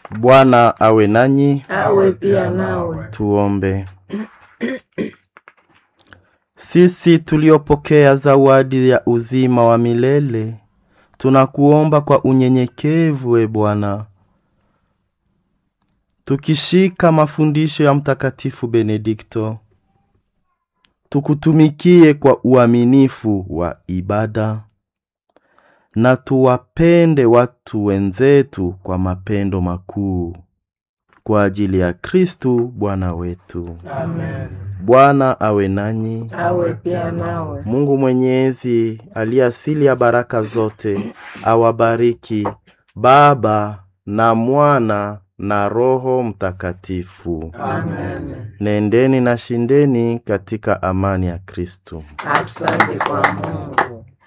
Bwana awe nanyi. awe pia nawe. Tuombe. Sisi tuliopokea zawadi ya uzima wa milele, tunakuomba kwa unyenyekevu, e Bwana, tukishika mafundisho ya Mtakatifu Benedikto, tukutumikie kwa uaminifu wa ibada na tuwapende watu wenzetu kwa mapendo makuu kwa ajili ya Kristu Bwana wetu. Amen. Bwana awe nanyi. Awe pia nawe. Mungu Mwenyezi aliye asili ya baraka zote awabariki Baba na Mwana na Roho Mtakatifu. Amen. Nendeni na shindeni katika amani ya Kristu. Asante kwa Mungu.